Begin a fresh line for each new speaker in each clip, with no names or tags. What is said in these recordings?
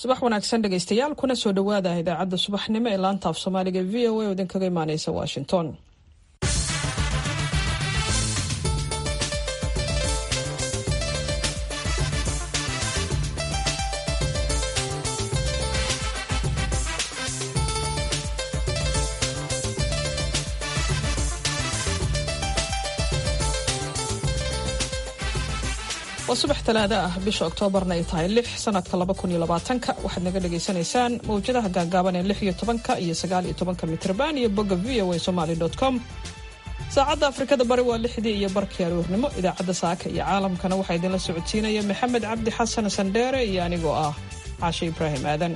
subax wanaagsan dhegaystayaal kuna soo dhowaada idaacadda subaxnimo ee laanta af soomaaliga v o a oo idinkaga imaaneysa washington waa subax talaado ah bisha oktoobarna ay tahay lix sanadka laba kun iyo labaatanka waxaad naga dhagaysanaysaan mawjadaha gaagaaban ee lix iyo tobanka iyo sagaal iyo tobanka mitrban iyo bogga v o a somaly com saacadda afrikada bari waa lixdii iyo barkii aroornimo idaacadda saaka iyo caalamkana waxaa idinla socodsiinaya maxamed cabdi xasan sandheere iyo anigoo ah caashe ibraahim aadan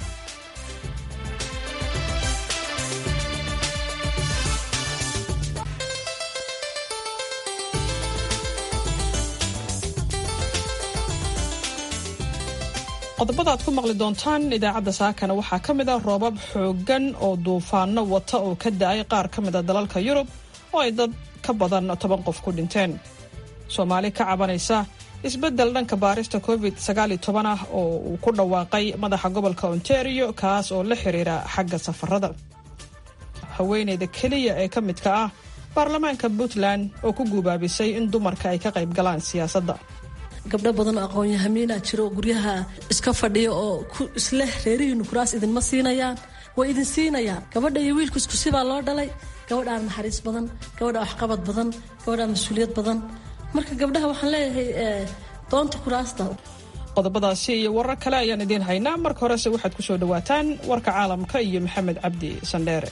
qodobada aad ku maqli doontaan idaacadda saakana waxaa ka mid ah roobab xooggan oo duufaano wata oo ka da-ay qaar ka mid a dalalka yurub oo ay dad ka badan toban qof ku dhinteen soomaali ka cabanaysa isbeddel dhanka baarista covid sagaaliyo toban ah oo uu ku dhawaaqay madaxa gobolka ontario kaas oo la xiriira xagga safarada haweeneyda keliya ee ka midka ah baarlamaanka puntland oo ku guubaabisay in dumarka ay ka qayb galaan siyaasadda
gabdho badan oo aqoon-yahamiina jiro guryaha iska fadhiya oo isleh reerihiinu kuraas idinma siinayaan way idin siinayaan gabadha iyo wiilku iskusibaa loo dhalay gabadhaa naxariis badan gabadha waxqabad badan gabadhaa mas-uuliyad badan marka gabdhaha waxaan leeyahay doonta kuraasta
qodobadaasi iyo warar kale ayaan idiin haynaa marka horese waxaad ku soo dhowaataan warka caalamka iyo maxamed cabdi sandheere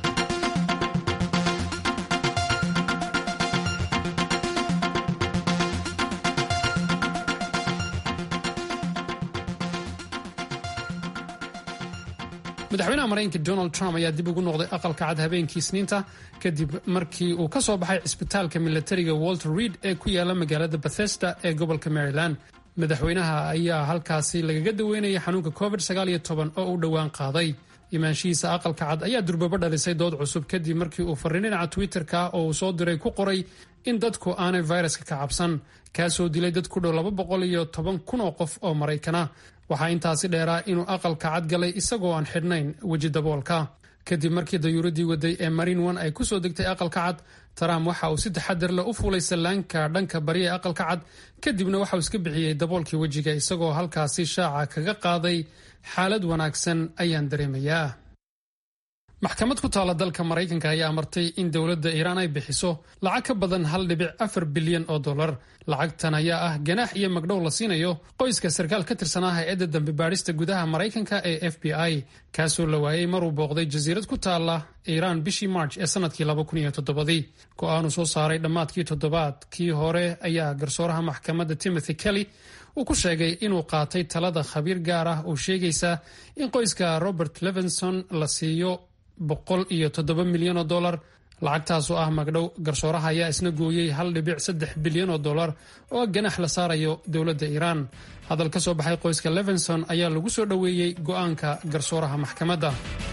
madaxweynaha maraykanka donald trump ayaa dib ugu noqday aqalka cad habeenkii isniinta kadib markii uu ka soo baxay cisbitaalka milatariga walter reed ee ku yaala magaalada bethesda ee gobolka maryland madaxweynaha ayaa halkaasi lagaga daweynaya xanuunka covid oo uu dhowaan qaaday imaanshihiisa aqalka cad ayaa durbabo dhalisay dood cusub kadib markii uu fariin dhinaca twitter-ka oo uu soo diray ku qoray in dadku aanay viruska ka cabsan kaasoo dilay dad ku dhow laba boqol iyo toban kun oo qof oo maraykana waxaa intaasi dheeraa inuu aqalka cad galay isagoo aan xidhnayn weji daboolka kadib markii dayuuradii waday ee marin one ay kusoo degtay aqalka cad trump waxa uu si taxadar leh u fuulay sallaanka dhanka bari ee aqalka cad kadibna waxa uu iska bixiyey daboolkii wejiga isagoo halkaasi shaaca kaga qaaday xaalad wanaagsan ayaan dareemayaa maxkamad ku taalla dalka maraykanka ayaa amartay in dowladda iiraan ay bixiso lacag ka badan hal dhibic afar bilyan oo dollar lacagtan ayaa ah ganaax iyo magdhow la siinayo qoyska sarkaal ka tirsanaa hay-adda dambe baadhista gudaha maraykanka ee f b i kaasoo la waayey maruu booqday jasiirad ku taalla iiraan bishii march ee sanadkii laba kun iyo toddobadii go-aanu soo saaray dhammaadkii toddobaadkii hore ayaa garsooraha maxkamadda timothy kelly uu ku sheegay inuu qaatay talada khabiir gaar ah oo sheegaysa in qoyska robert levinson la siiyo boqol iyo toddoba milyan oo dollar lacagtaasoo ah magdhow garsooraha ayaa isna gooyey hal dhibic saddex bilyan oo dollar oo ganax la saarayo dowladda iiraan hadal ka soo baxay qoyska levinson ayaa lagu soo dhoweeyey go'aanka garsooraha maxkamadda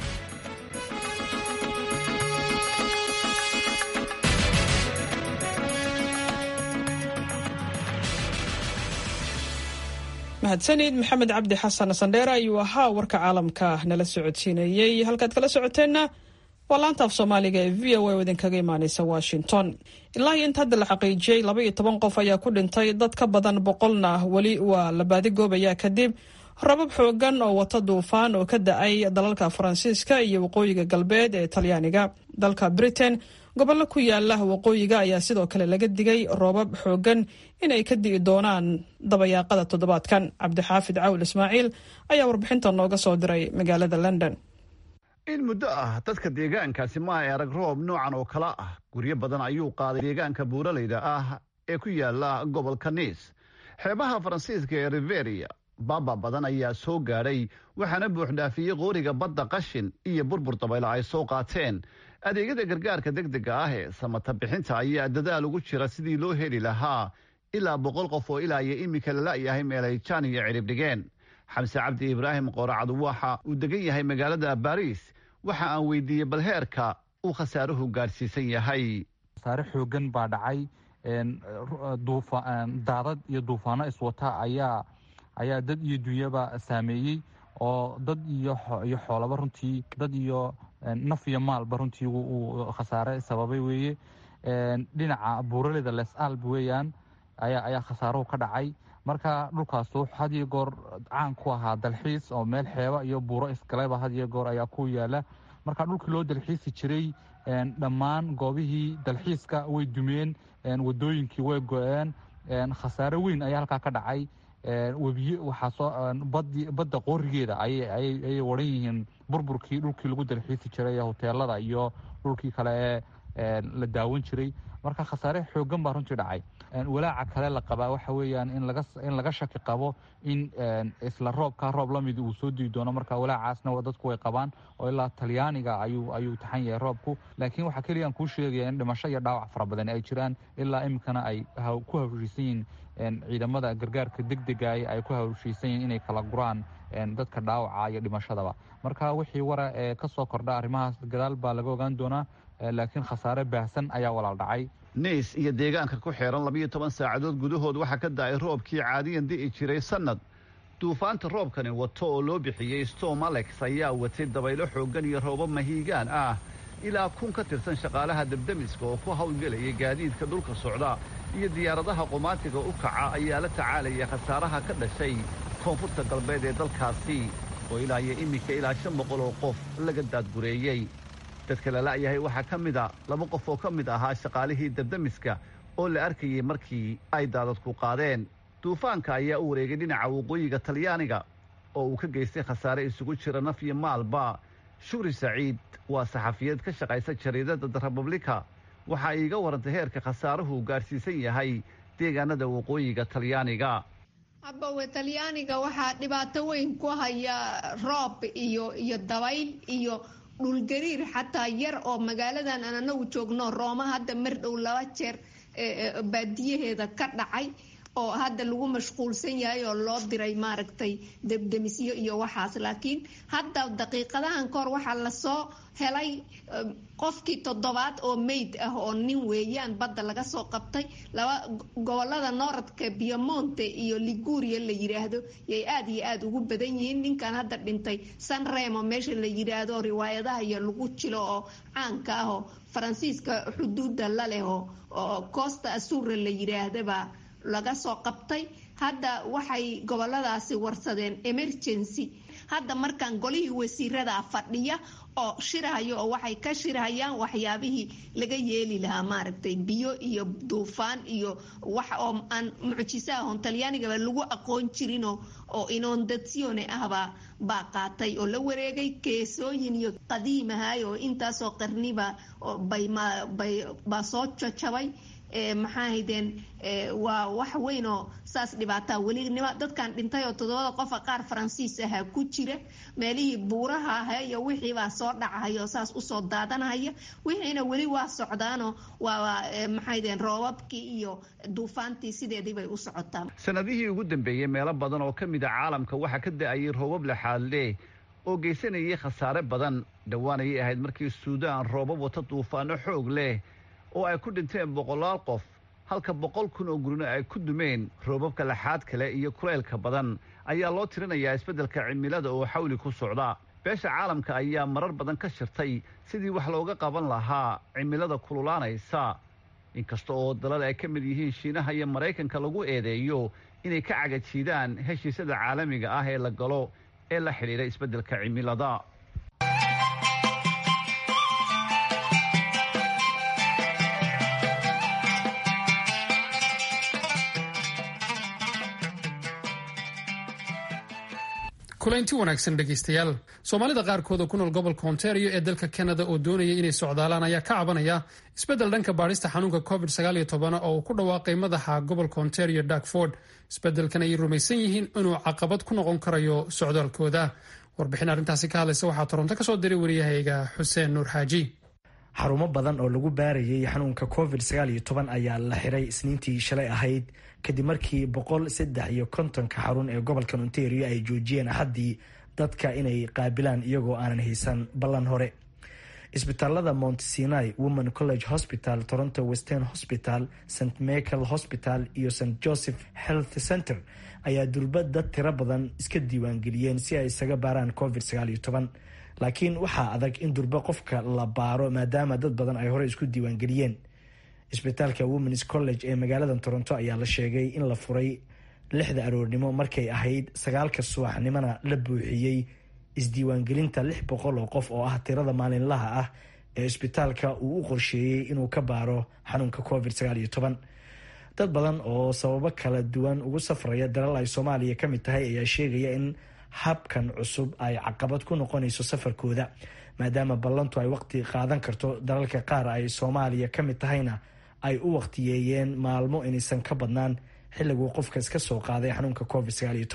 mahadsanid maxamed cabdi xasan sandheere ayuu ahaa warka caalamka nala socodsiinayey halkaad kala socoteenna waa laanta af soomaaliga ee v o a oo idinkaga imaaneysa washington ilaa iyo inta hadda la xaqiijiyey laba iyo toban qof ayaa ku dhintay dad ka badan boqolna weli waa la baadigoobayaa kadib rabab xoogan oo wata duufaan oo ka da-ay dalalka faransiiska iyo waqooyiga galbeed ee talyaaniga dalka britain gobollo ku yaala waqooyiga ayaa sidoo kale laga digay roobab xoogan inay ka di'i doonaan dabayaaqada toddobaadkan cabdixaafid cawl ismaaciil ayaa warbixinta nooga soo diray magaalada london
in muddo ah dadka deegaankaasi ma ay arag roob noocan oo kale ah guryo badan ayuu qaaday deegaanka buuralayda ah ee ku yaala gobolka niis xeebaha faransiiska ee riveria baaba badan ayaa soo gaadhay waxaana buuxdhaafiyey qooriga badda qashin iyo burbur dabaylo ay soo qaateen adeegyada gargaarka degdega ah ee samata bixinta ayaa dadaal ugu jira sidii loo heli lahaa ilaa boqol qof oo ilaa iyo iminka la la'yahay meelay jaan iyo cidhib dhigeen xamse cabdi ibraahim qooracad waxa uu degan yahay magaalada baariis waxa aan weydiiyey bal heerka uu khasaaruhu gaadhsiisan yahay
khasaare xoogan baa dhacay daadad iyo duufaano iswata ayaa ayaa dad iyo dunyaba saameeyey oo dad iyo iyo xoolaba runtii dad iyo naf iyo maalba runtii uu khasaare sababay weeye dhinaca buuraleyda les alb weeyaan ayaa ayaa khasaaruhu ka dhacay marka dhulkaas wuxuu had iyo goor caan ku ahaa dalxiis oo meel xeeba iyo buuro isgaleba had iyo goor ayaa ku yaala marka dhulkii loo dalxiisi jiray dhammaan goobihii dalxiiska way dumeen wadooyinkii way go-een khasaare weyn ayaa halkaa ka dhacay webiye waxaa soo badda qoorigeeda ayay waran yihiin burburkii dhulkii lagu dalxiisi jiray ee hoteelada iyo dhulkii kale ee la daawan jiray marka khasaare xoogan baa runtii dhacay walaaca kale la qabaa waxa weeyaan in laga shaki qabo in isla roobka roob lamid uu soo dii doono marka walaacaasna dadku way qabaan oo ilaa talyaaniga ayuu taxan yahay roobku laakiin waxaa keliya aan kuu sheegaya in dhimasho iyo dhaawac fara badan ay jiraan ilaa iminkana ay ku hawshiisan yihiin ciidamada gargaarka degdega ay ku hawshiisan yihiin inay kala guraan dadka dhaawaca iyo dhimashadaba marka wixii wara ee kasoo kordha arrimahaas gadaal baa laga ogaan doonaa laakiin khasaare baahsan ayaa walaal dhacay
niis iyo deegaanka ku xeeran labiyo toban saacadood gudahood waxaa ka da-ay roobkii caadiyan di'i jiray sannad duufaanta roobkani wato oo loo bixiyey storm alex ayaa watay dabaylo xooggan iyo roobo mahiigaan ah ilaa kun ka tirsan shaqaalaha debdemiska oo ku hawlgelayay gaadiidka dhulka socda iyo diyaaradaha qumaatiga u kaca ayaa la tacaalaya khasaaraha ka dhashay koonfurta galbeed ee dalkaasi oo ilaa iyo iminka ilaa shan boqol oo qof laga daadgureeyey dadka la la'yahay waxaa ka mid a laba qof oo ka mid ahaa shaqaalihii debdemiska oo la arkayey markii ay daadadku qaadeen duufaanka ayaa u wareegay dhinaca waqooyiga talyaaniga oo uu ka geystay khasaare isugu jira naf iyo maalba shukri saciid waa saxafiyad ka shaqaysa jariidada the republika waxa iiga warantay heerka khasaaruhu gaadhsiisan yahay deegaanada waqooyiga talyaaniga
habawe talyaaniga waxaa dhibaato weyn ku haya roob iyo iyo dabayl iyo dhulgariir xataa yar oo magaaladan aan anagu joogno rooma hadda mar dhow laba jeer baadiyaheeda ka dhacay oo hadda lagu mashquulsan yahay oo loo diray maaragtay debdemisyo iyo waxaas laakiin hadda daqiiqadahan kahor waxaa lasoo helay qofkii toddobaad oo meyd ah oo nin weeyaan badda laga soo qabtay laba gobolada nooradka biomonte iyo liguria la yiraahdo yay aada iyo aada ugu badan yihiin ninkan hadda dhintay san remo meesha la yiraahdo riwaayadaha iyo lagu jilo oo caanka ah oo faransiiska xuduudda la leh oo costa asura la yiraahdaba laga soo qabtay hadda waxay goboladaasi warsadeen emergency hadda markaan golihii wasiirada fadhiya oo shirhayo oo waxay ka shirhayaan waxyaabihii laga yeeli lahaa maaragtay biyo iyo duufaan iyo wax oo aan mucjiso ahon talyaanigaba lagu aqoon jirinoo oo inondatsione ahbaa baa qaatay oo la wareegay keesooyin iyo qadiimahay oo intaasoo qarniba baa soo jajabay maxaa haydeen waa wax weyn oo saas dhibaataa welinima dadkan dhintay oo toddobada qofa qaar faransiis ahaa ku jira meelihii buuraha aha iyo wixiibaa soo dhacahaya oo saas usoo daadanahaya wixiina weli waa socdaanoo waa maxaydeen roobabkii iyo duufaantii sideedii bay u socotaa
sanadihii ugu dambeeyey meelo badan oo ka mid a caalamka waxaa ka da-ayay roobab laxaadle oo geysanayay khasaare badan dhowaan ayay ahayd markii suudaan roobab wata duufaano xoog leh oo ay ku dhinteen boqolaal qof halka boqol kun oo gurina ay ku dumeen roobabka laxaad kale iyo kuleylka badan ayaa loo tirinayaa isbeddelka cimilada oo xawli ku socda beesha caalamka ayaa marar badan ka shirtay sidii wax looga qaban lahaa cimilada kululaanaysa inkasta oo dalada ay ka mid yihiin shiinaha iyo maraykanka lagu eedeeyo inay ka cagajiidaan heshiisyada caalamiga ah ee la galo ee la xidhiidha isbeddelka cimilada
kulaynti wanaagsan dhegaystayaal soomaalida qaarkood oo ku nool gobolka ontario ee dalka canada oo doonaya inay socdaalaan ayaa ka cabanaya isbeddel dhanka baadhista xanuunka covid oo uu ku dhawaaqay madaxa gobolka ontario darkford isbeddelkan ayay rumaysan yihiin inuu caqabad ku noqon karayo socdaalkooda warbixin arrintaasi ka hadlaysa waxaa toronto kasoo diray wariyahayga xuseen nuur xaaji
xarumo badan oo lagu baarayay xanuunka covid ayaa la xiray isniintii shalay ahayd kadib markii boqol saddex iyo kontonka xarun ee gobolka ontario ay joojiyeen axaddii dadka inay qaabilaan iyagoo aanan haysan ballan hore isbitaalada mount sinai women college hospital toronto western hospital st michael hospital iyo st joseph health center ayaa durba dad tiro badan iska diiwaangeliyeen si ay isaga baaraan covid laakiin waxaa adag in durba qofka la baaro maadaama dad badan ay hore isku diiwaangeliyeen isbitaalka womens college ee magaalada toronto ayaa la sheegay in la furay lixda aroornimo markay ahayd sagaalka subaxnimona la buuxiyey isdiiwaangelinta lix boqol oo qof oo ah tirada maalinlaha ah ee isbitaalka uu u qorsheeyey inuu ka baaro xanuunka covid dad badan oo sababo kala duwan ugu safraya dalal ay soomaaliya ka mid tahay ayaa sheegaya in habkan cusub ay caqabad ku noqonayso safarkooda maadaama ballantu ay waqti qaadan karto dalalka qaar ay soomaaliya ka mid tahayna ay u waqtiyeeyeen maalmo inaysan ka badnaan xilliguu qofka iska soo qaaday xanuunka covid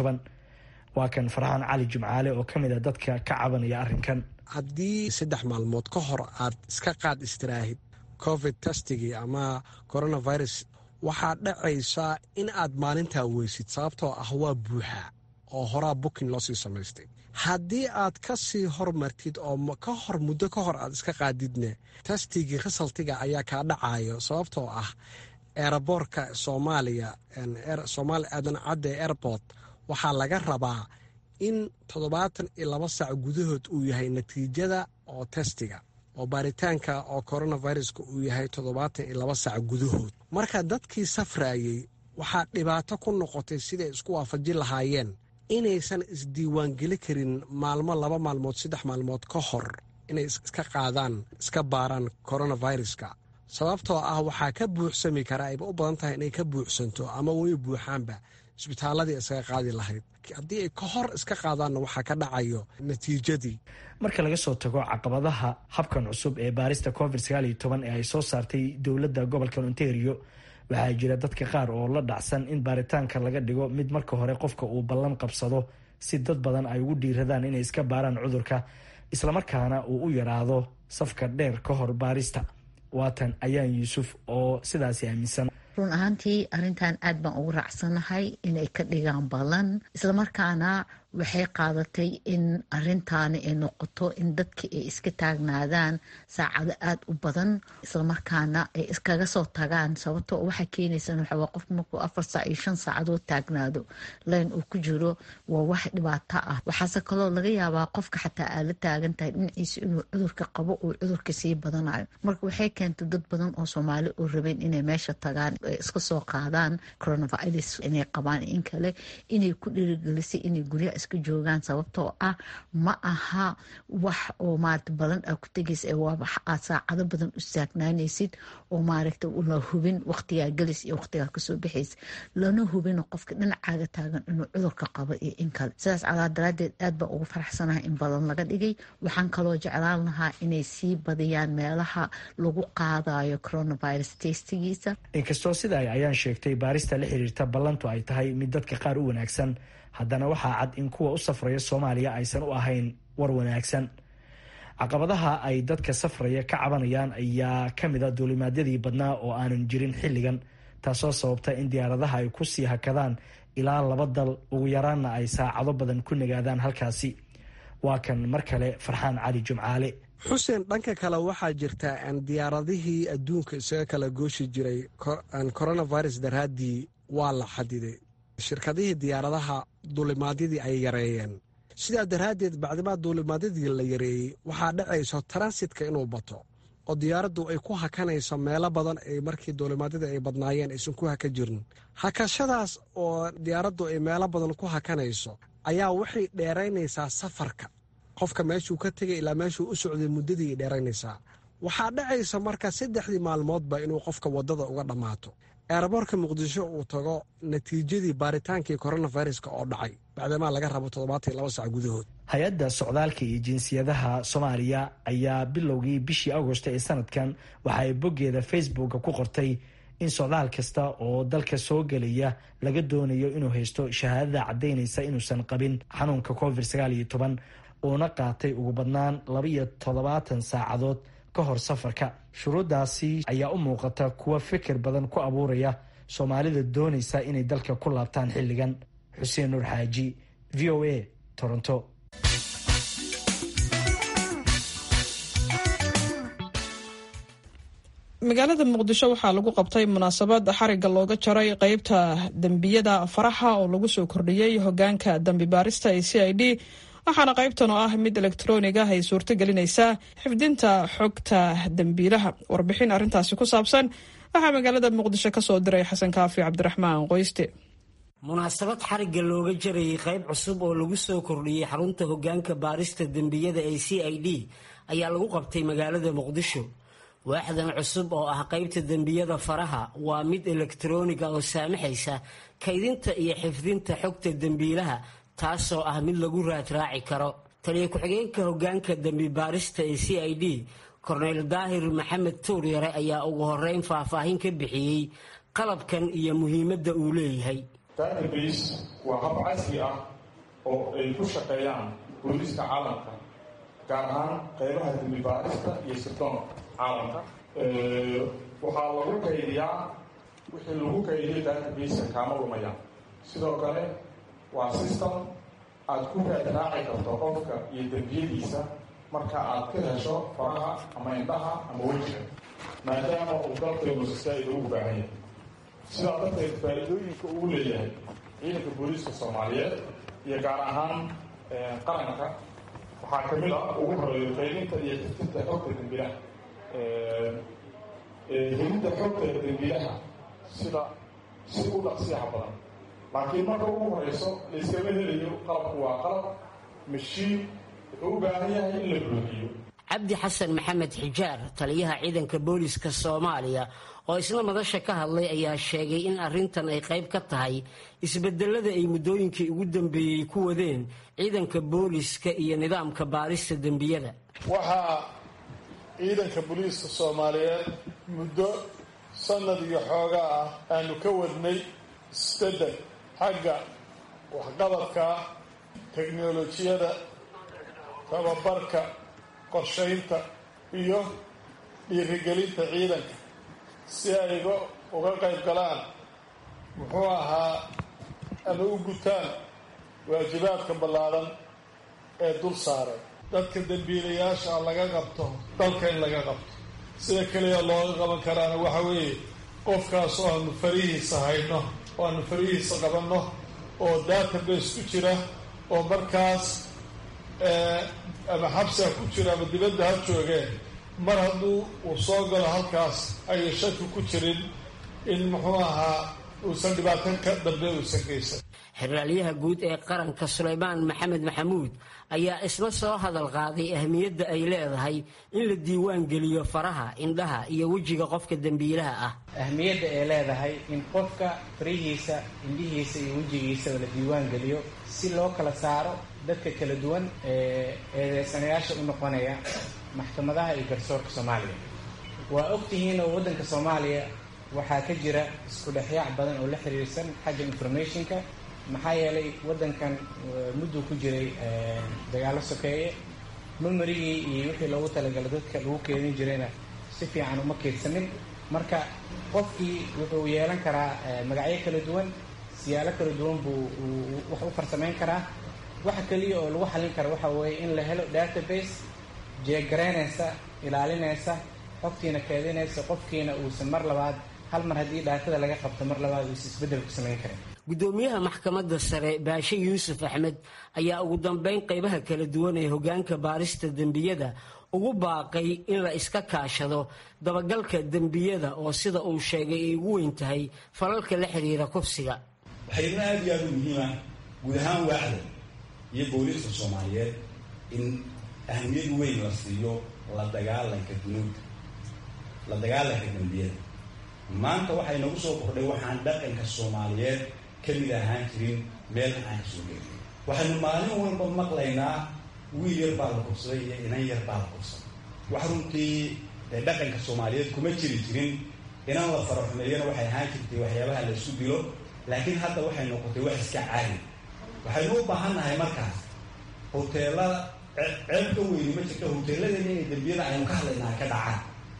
waa kan farxaan cali jumcaale oo ka mid a dadka ka cabanaya arrinkan
haddii saddex maalmood ka hor aad iska qaad istiraahid covid testigii ama coronavirus waxaa dhacaysaa in aad maalintaa weysid sababtoo ah waa buuxaa oo horaa bukin loo sii samaystay haddii aad ka sii hormartid oo ka hor muddo ka hor aad iska qaadidne testigii risaltiga ayaa kaa dhacayo sababtoo ah eeraboorka soomaaliya soomaali aadan cadde airport waxaa laga rabaa in toddobaatan iyo laba saac gudahood uu yahay natiijada oo testiga oo baaritaanka oo coronaviruska uu yahay toddobaatan iyo laba saac gudahood marka dadkii safraayey waxaa dhibaato ku noqotay siday isku waafajin lahaayeen inaysan isdiiwaangeli karin maalmo laba maalmood saddex maalmood ka hor inay iska qaadaan iska baaraan coronaviruska sababtoo ah waxaa ka buuxsami karaa ayba u badan tahay inay ka buuxsanto ama way buuxaanba isbitaaladii iskaga qaadi lahayd haddii ay ka hor iska qaadaanna waxaa ka dhacayo natiijadii
marka laga soo tago caqabadaha habkan cusub ee baarista covid ee ay soo saartay dowladda gobolka ontario waxaa jira dadka qaar oo la dhacsan in baaritaanka laga dhigo mid marka hore qofka uu ballan qabsado si dad badan ay ugu dhiiradaan inay iska baaraan cudurka islamarkaana uu u yaraado safka dheer ka hor baarista waatan ayaan yuusuf oo sidaasi aaminsan
run ahaantii arrintan aad baan ugu raacsanahay inay ka dhigaan ballan islamarkaana waxay qaadatay in arintaani ay noqoto in dadki ay iska taagnaadaan saacado aada u badan islamarkaana ay iskaga soo tagaan sababtoo waxaa keenaysan waxawaa qof markuu afar saac iyo shan saacadood taagnaado layn uu ku jiro waa wax dhibaato ah waxaase kaloo laga yaabaa qofka xataa aad la taagan tahay dhinaciisa inuu cudurka qabo uu cudurka sii badanayo marka waxay keentay dad badan oo soomaali oo rabeen inay meesha tagaan iska soo qaadaan coronavirus inay qabaan in kale inay ku dhiirigelisay inay guryaha iska joogaan sababtoo ah ma aha wax oo maarata badan aa ku tegaysa ee waa wax aad saacado badan u saagnaanaysid oo maaragta la hubin waqtigaa gelis iyo waqtigaa kasoo baxaysa lana hubin qofka dhinacaaga taagan inuu cudurka qabo iyo in kale sidaas calaa daraadeed aad baan ugu faraxsanahay in badan laga dhigay waxaan kaloo jeclaan lahaa inay sii badiyaan meelaha lagu qaadayo coronavirus testigiisa
inkastoo sida ay ayaan sheegtay baarista la xiriirta ballantu ay tahay mid dadka qaar u wanaagsan haddana waxaa cad in kuwa u safraya soomaaliya aysan u ahayn war wanaagsan caqabadaha ay dadka safraya ka cabanayaan ayaa ka mid a duulimaadyadii badnaa oo aanan jirin xilligan taasoo sababta in diyaaradaha ay kusii hakadaan ilaa laba dal ugu yaraanna ay saacado badan ku nagaadaan halkaasi waa kan mar kale farxaan cali jumcaale
xuseen dhanka kale waxaa jirta diyaaradihii adduunka isaga kala gooshi jiray coronavirus daraaddii waa la xadiday shirkadihii diyaaradaha duulimaadyadii ay yareeyeen sidaa daraaddeed bacdimaa duulimaadyadii la yareeyey waxaa dhacayso transitka inuu bato oo diyaaraddu ay ku hakanayso meelo badan ay markii duulimaadyadii ay badnaayeen aysan ku haka jirin hakashadaas oo diyaaraddu ay meelo badan ku hakanayso ayaa waxay dheeraynaysaa safarka qofka meeshuu ka tegay ilaa meeshuu u socday muddadii ay dheeraynaysaa waxaa dhacaysa marka saddexdii maalmoodba inuu qofka waddada uga dhammaato eeraboorka muqdisho uu tago natiijadii baaritaankii coronaviruska oo dhacay bacdamaa laga rabo toddobaatan iyo laba sac gudahood
hay-adda socdaalka iyo jinsiyadaha soomaaliya ayaa bilowgii bishii agosto ee sanadkan waxa ay boggeeda facebooka ku qortay in socdaal kasta oo dalka soo gelaya laga doonayo inuu haysto shahaadada caddaynaysa inuusan qabin xanuunka covid sagaal iyo toban uuna qaatay ugu badnaan laba iyo toddobaatan saacadood ka hor safarka shuruuddaasi ayaa u muuqata kuwa fikir badan ku abuuraya soomaalida doonaysa inay dalka ku laabtaan xilligan xuseen nuur xaaji v o a toronto
magaalada muqdisho waxaa lagu qabtay munaasabad xariga looga jaray qeybta dembiyada faraha oo lagu soo kordhiyey hogaanka dambi baarista ee c i d waxaana qaybtan oo ah mid elektroonig ah ay suurto gelinaysaa xifdinta xogta dembiilaha warbixin arrintaasi ku saabsan waxaa magaalada muqdisho ka soo diray xasan kaafi cabdiraxmaan qoyste
munaasabad xarigga looga jarayay qayb cusub oo lagu soo kordhiyey xarunta hogaanka baarista dembiyada ee c i d ayaa lagu qabtay magaalada muqdisho waaxdan cusub oo ah qaybta dembiyada faraha waa mid elektrooniga oo saamaxaysa kaydinta iyo xifdinta xogta dembiilaha taasoo ah mid lagu raadraaci karo taliya ku-xigeenka hogaanka dembi baarista ee c i d korneyl daahir maxamed tuuryare ayaa ugu horeyn faahfaahin ka bixiyey qalabkan iyo muhiimadda uu leeyahay
database waa hab casri ah oo ay ku shaqeeyaan booliiska caalamka gaar ahaan qaybaha dembi baarista iyo sirdoonka caalamka waxaa lagu kaydiyaa wixii lagu kaydiyo database kaama lumaya sidoo kale waa system aad ku raadraaci karto qofka iyo dembiyadiisa marka aad ka hesho faraha ama indhaha ama wejiga maadaama uu dalkaynu saaid ugu baahan yahay sidaa darteed faa-iidooyinka uu leeyahay ciidanka booliiska soomaaliyeed iyo gaar ahaan qaranka waxaa kamid ah ugu horeeyo qaydinta iyo xiftinta xogta dembilaha helidda xogta dembilaha sida si u dhaqsiyaha badan laakiin marka ugu horeyso layskama helayo qalabku waa qalab mashiin wuxuu u baahan yahay in la buuxiyo
cabdi xasan maxamed xijaar taliyaha ciidanka booliiska soomaaliya oo isna madasha ka hadlay ayaa sheegay in arrintan ay qayb ka tahay isbedelada ay muddooyinkii ugu dambeeyey ku wadeen ciidanka booliiska iyo nidaamka baarista dembiyada
waxaa ciidanka booliiska soomaaliyeed muddo sanad iyo xoogaa ah aanu ka wadnay isbedel xagga waxqabadka teknolojiyada tababarka qorshaynta iyo dhiirigelinta ciidanka si ay uga qayb galaan muxuu ahaa ama u gutaan waajibaadka ballaadan ee dul saaray dadka dembiilayaasha laga qabto dalka in laga qabto sida keliya looga qaban karaana waxa weeye qofkaas oo aanu farihiisa hayno oo aanu farihiisa qabanno oo database ku jira oo markaas ama xabsiga ku jira ama dibadda ha joogeen mar hadduu uu soo galo halkaas ayay shaki ku jirin in muxuu ahaa uusan dhibaato ka dambe uusan geysan
xeraalyaha guud ee qaranka sulaymaan maxamed maxamuud ayaa isna soo hadal qaaday ahmiyadda ay leedahay in la diiwaan geliyo faraha indhaha iyo wejiga qofka dembiilaha ah
ahmiyadda ay leedahay in qofka farihiisa indhihiisa iyo wejigiisaba la diiwaan geliyo si loo kala saaro dadka kala duwan ee eedeysanayaasha u noqonaya maxkamadaha iyo garsoorka soomaaliya waa ogtihiin oo waddanka soomaaliya waxaa ka jira isku dhexyaac badan oo la xiriirsan xagga informationka maxaa yeelay waddankan mudduu ku jiray dagaalo sokeeye memerigii iyo wixii loogu talagalay dadka lagu keedin jirayna si fiican uma keedsanin marka qofkii wuxuu yeelan karaa magacyo kala duwan siyaalo kala duwan buu wax u farsamayn karaa waxa keliya oo lagu xallin kara waxa weeye in la helo database jeegaraynaysa ilaalinaysa xogtiina keedinaysa qofkiina uusan mar labaad hal mar haddii dhaatada laga qabto mar labaad uusan isbeddel ku samayn karin
gudoomiyaha maxkamadda sare baashe yuusuf axmed ayaa ugu dambeyn qaybaha kala duwan ee hogaanka baarista dembiyada ugu baaqay in la iska kaashado dabagalka dembiyada oo sida uu sheegay ay ugu weyn tahay falalka la xiriira kufsiga
waxayna aada iyo aada u muhiima guud ahaan waaxda iyo booliiska soomaaliyeed in ahmiyad weyn la siiyo la dagaalanka dunuubta la dagaalanka dembiyada maanta waxay nagu soo kordhay waxaan dhaqanka soomaaliyeed ka mid ahaan jirin meel aan kasoo gelin waxaynu maalin walba maqlaynaa wiil yar baa la kursaday iyo inan yar baa la kursaday wax runtii dee dhaqanka soomaaliyeed kuma jiri jirin inan la faraxumeeyana waxay ahaan jirtay waxyaabaha la isku dilo laakiin hadda waxay noqotay wax iska caadi waxaynu u baahannahay markaas hoteelada ceeb ka weyni ma jirta hoteeladeena inay dembiyada aynu ka hadlaynaa ka dhacaan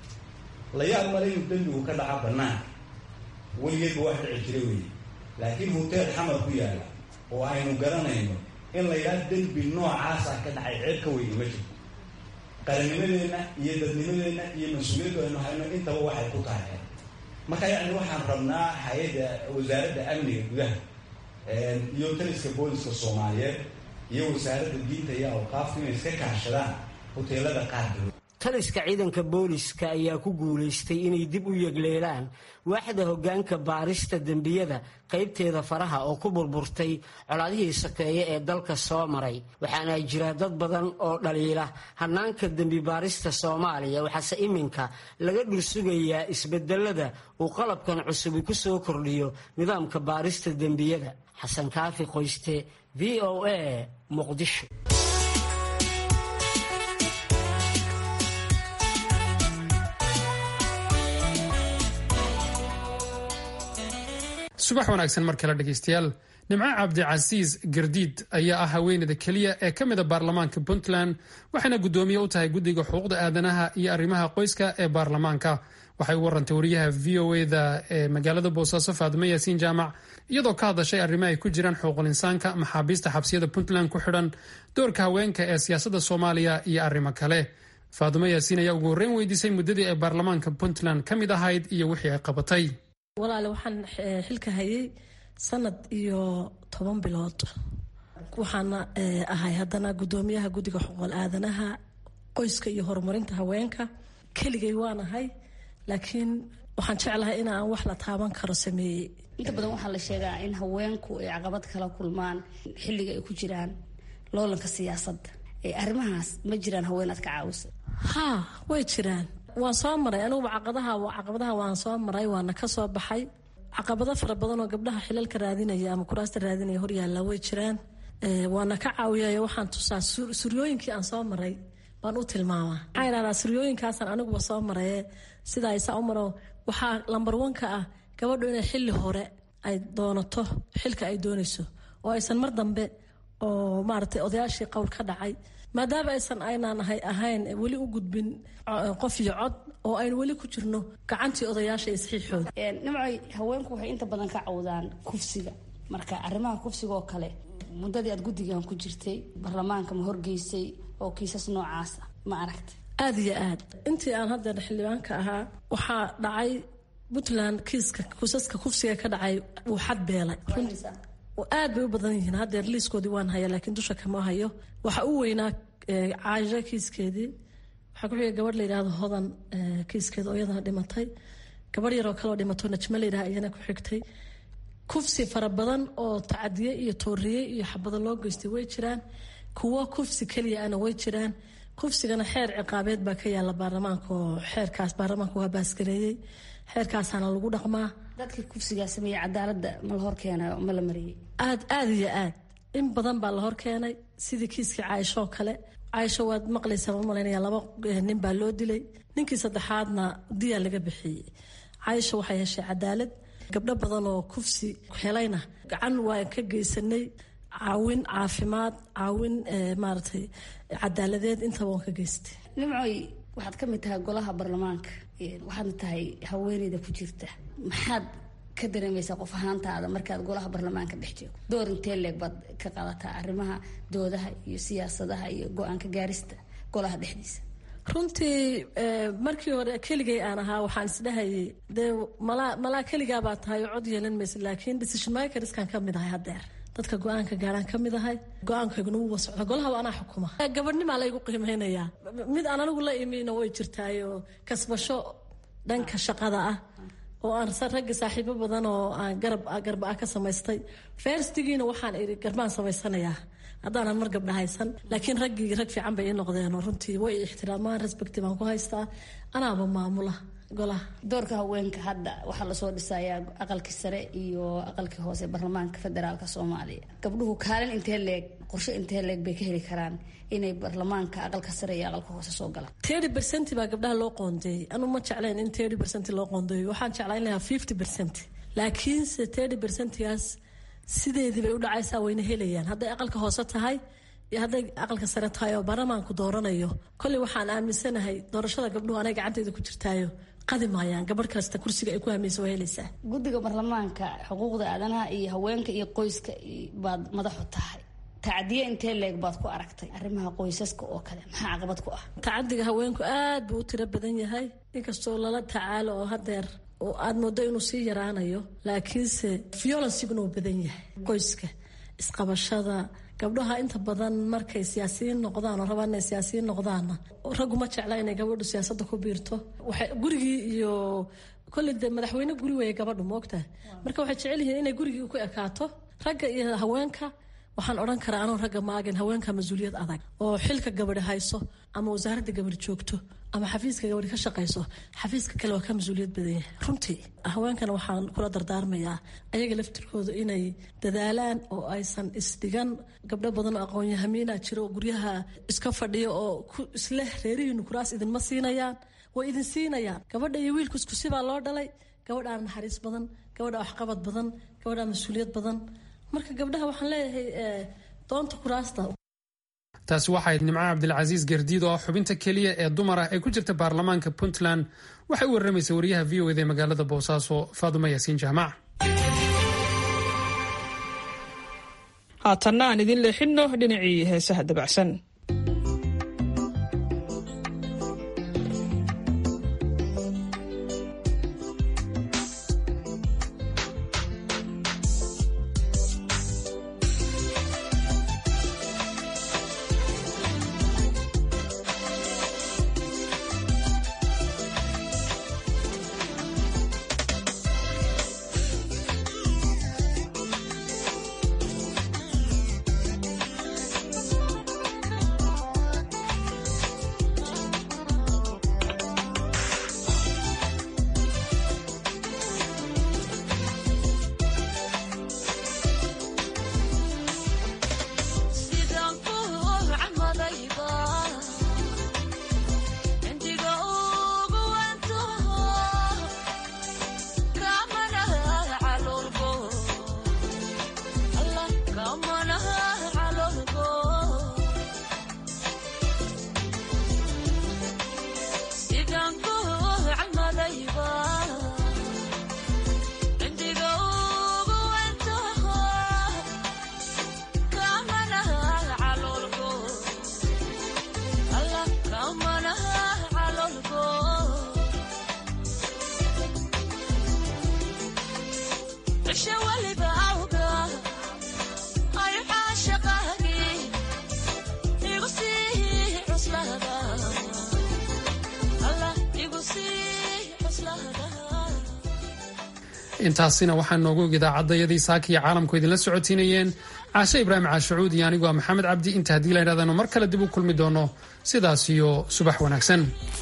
la yaab male inuu dembigu ka dhaca banaanka weligeedba wax dhici jira weeye laakiin hoteel xamar ku yaala oo aynu garanayno in la yidhaha dembi noocaasa ka dhacay ceeb ka weyni ma jirto qarannimadeenna iyo dadnimadeenna iyo mas-uuliyaddu aynu hayno intaba waxay ku tahay marka yacni waxaan rabnaa hay-adda wasaaradda amniga gudaha iyo taliska booliska soomaaliyeed iyo wasaaradda diinta iyo awqaafta inay iska kaashadaan hoteelada qaarkood
taliska ciidanka booliska ayaa ku guulaystay inay dib u yegleelaan waaxda hoggaanka baarista dembiyada qaybteeda faraha oo ku burburtay colaadihii sokeeye ee dalka soo maray waxaana jira dad badan oo dhaliila hannaanka dembi baarista soomaaliya waxaase iminka laga dhursugayaa isbedelada uu qalabkan cusubi ku soo kordhiyo nidaamka baarista dembiyada xasan kaafi qoyste v o a muqdisho
subax wanaagsan mar kale dhegaystayaal nimco cabdicasiis gardiid ayaa ah haweeneyda keliya ee ka mida baarlamaanka puntland waxayna guddoomiye u tahay guddiga xuquuqda aadanaha iyo arrimaha qoyska ee baarlamaanka waxay u warantay wariyaha v o eda ee magaalada boosaaso faadimo yaasiin jaamac iyadoo ka hadashay arrimo ay ku jiraan xuquuqul insaanka maxaabiista xabsiyada puntland ku xidhan doorka haweenka ee siyaasadda soomaaliya iyo arrimo kale faadimo yaasiin ayaa ugu horreyn weydiisay muddadii ay baarlamaanka puntland ka mid ahayd iyo wixii ay qabatay
walaale waxaan xilka hayay sanad iyo toban bilood waxaana ahay haddana guddoomiyaha guddiga xuquuqul aadanaha qoyska iyo horumarinta haweenka keligay waan ahay laakiin waxaan jeclahay in aan wax la taaban karo sameeyey
inta badan waxaa la sheegaa in haweenku ay caqabad kala kulmaan xilliga ay ku jiraan loolanka siyaasadda arrimahaas ma jiraan haween aad ka caawisa
haa way jiraan waan soo maray aniguba caqadaha caqabadaha waan soo maray waana ka soo baxay caqabado fara badan oo gabdhaha xilalka raadinaya ama kuraasta raadinaya horyaalla way jiraan waana ka caawiyay waxaan tusaa suryooyinkii aan soo maray baan u tilmaamaa maxaa idhahdaa suryooyinkaasaan aniguba soo maraye sidaa isaa u maro waxaa lambar wanka ah gabadhu inay xilli hore ay doonato xilka ay doonayso oo aysan mar dambe oo maaragtay odayaashii qowl ka dhacay maadaama aysan aynaan ahay ahayn weli u gudbin qof iyo cod oo aynu weli ku jirno gacantii odayaasha iyo saxiixooda
nimcoy haweenku waxay inta badan ka cawdaan kufsiga marka arrimaha kufsiga oo kale muddadii aad guddigan ku jirtay baarlamaanka ma horgeysay oo kiisas noocaasa ma aragtay
aada iyo aad intii aan haddeer xildhibaanka ahaa waxaa dhacay puntland kiiska kuusaska kufsiga ka dhacay wuu xad beelay aad bay u badan yihiin haddeer liiskoodii waan haya laakiin dusha kama hayo waxa u weynaa caasho kiiskeedii waxaa ku xigay gabadh la yidhaahdo hodan kiiskeeda oo iyadana dhimatay gabadh yaroo kaleoo dhimato najmo la yidhaha iyana ku xigtay kufsi fara badan oo tacadiye iyo tooriye iyo xabado loo geystay way jiraan kuwo kufsi keliya ana way jiraan kufsigana xeer ciqaabeed baa ka yaala baarlamaanka oo xeerkaas baarlamaanka waa baasgareeyey xeerkaasaana lagu dhaqmaa
dadkii kufsigaa sameeyey cadaaladda ma la hor keenay ma la mariyey
aad aada iyo aad in badan baa la hor keenay sidii kiiskii caaisho oo kale caaisho waad maqlaysaa ma malaynaya laba nin baa loo dilay ninkii saddexaadna diyaa laga bixiyey caaisho waxay heshay cadaalad gabdho badan oo kufsi helayna gacan waan ka geysanay caawin caafimaad caawin maaragtay cadaaladeed intaba waan ka geystay
nimcoy waxaad ka mid tahay golaha baarlamaanka waxaadna tahay haweeneyda ku jirta maxaad ka dareemaysaa qof ahaantaada markaad golaha baarlamaanka dhex joogto door intee leeg baad ka qaadataa arrimaha doodaha iyo siyaasadaha iyo go-aanka gaarista golaha dhexdiisa
runtii markii hore keligay aan ahaa waxaan isdhahayay dee malaa malaa keligaa baa tahay oo cod yeelan maysa laakiin decision makerskan ka mid ahay haddeer dadka go-aanka gaaraan ka mid ahay go-aankayguna wuuba socda golahaba anaa xukuma gabadhnimaa laygu qiimeynayaa mid aan anigu la imina way jirtaayoo kasbasho dhanka shaqada ah oo aan ragga saaxiibo badan oo aan garab garba ah ka samaystay ferstigiina waxaan iri garbaan samaysanayaa haddaanan mar gabdha haysan laakiin raggii rag fiican bay ii noqdeenoo runtii way ixtiraamaan respecti baan ku haystaa anaaba maamula golaha
doorka haweenka hadda waxaa lasoo dhisayaa aqalkii sare iyo aqalkii hoose baarlamaanka federaalka soomaaliya gabdhuhu kaalin intee leeg qorshe intee leeg bay ka heli karaan inay baarlamaanka aqalka sare iyo aqalka hoose soo galaan
thirty percent baa gabdhaha loo qoondeeyey anu ma jeclayn in thirty percent loo qoondeeyo waxaan jeclayn lahaa fifty percent laakiinse thirty percentgaas sideedii bay u dhacaysaa wayna helayaan hadday aqalka hoose tahay iyo hadday aqalka sare tahay oo baarlamaanku dooranayo kolley waxaan aaminsanahay doorashada gabdhuhu anay gacanteyda ku jirtaayo qadi maayaan gabadh kasta kursiga ay ku hamaysa waa helaysaa
guddiga baarlamaanka xuquuqda aadanaha iyo haweenka iyo qoyska baad madaxu tahay tacdiye intee leeg baad ku aragtay arrimaha qoysaska oo kale maxaa caqabad ku ah
tacadiga haweenku aad buu u tiro badan yahay inkastoo lala tacaalo oo hadeer oo aad moodo inuu sii yaraanayo laakiinse violenciguna uu badan yahay qoyska isqabashada gabdhaha inta badan markay siyaasiyiin noqdaan oo rabaan inay siyaasiyiin noqdaanna raggu ma jecla inay gabadhu siyaasadda ku biirto waxay gurigii iyo kolley dee madaxweyne guri weeye gabadhu moogtaha marka waxay jecel yihiin inay gurigii ku ekaato ragga iyo haweenka waxaan odhan karaa anoo ragga maagin haweenka mas-uuliyad adag oo xilka gabadhi hayso ama wasaaradda gabadhi joogto ama xafiiska gabadhi ka shaqayso xafiiska kale waa ka mas-uuliyad badan yahay runtii haweenkana waxaan kula dardaarmayaa ayaga laftirkooda inay dadaalaan oo aysan isdhigan gabdho badan oo aqoon-yahamiina jiro oo guryaha iska fadhiyo oo isleh reerihiinu kuraas idinma siinayaan way idin siinayaan gabadha iyo wiilku isku sibaa loo dhalay gabadhaa naxariis badan gabadha waxqabad badan gabadhaa mas-uuliyad badan marka gabdhaha waxaan leeyahay doonta kuraasta
taasi waxayd nimco cabdilcasiis gardiid oo ah xubinta keliya ee dumar ah ee ku jirta baarlamaanka puntland waxay u warramaysa wariyaha v o ed ee magaalada boosaaso faaduma yaasiin jaamac
haatanna aan idin leexinno dhinacii heesaha dabacsan
intaasina waxaa noogu og idaacadayadii saaka iyo caalamku idinla socotiinayeen caashe ibraahim caashacuud iyo anigoo maxamed cabdi inta haddii la ydhahdaanu mar kale dib u kulmi doono sidaas iyo subax wanaagsan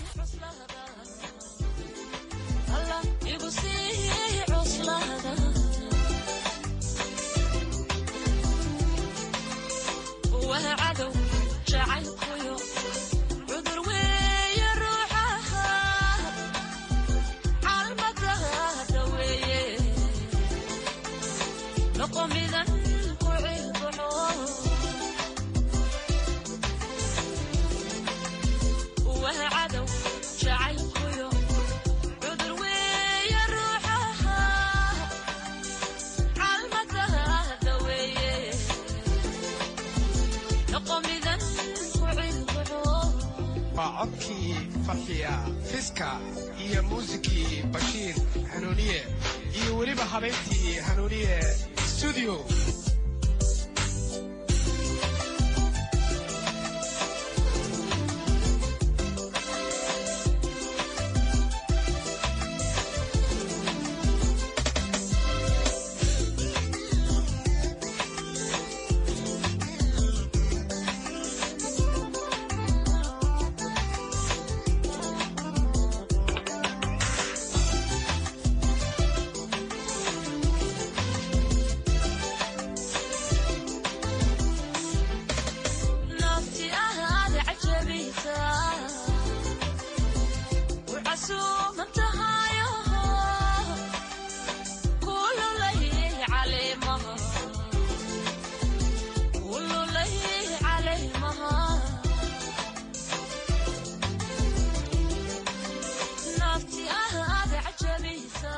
waa codkii farxiya fiska iyo muusikii bashiir hanuuniye iyo weliba habeyntii hanuuniye studio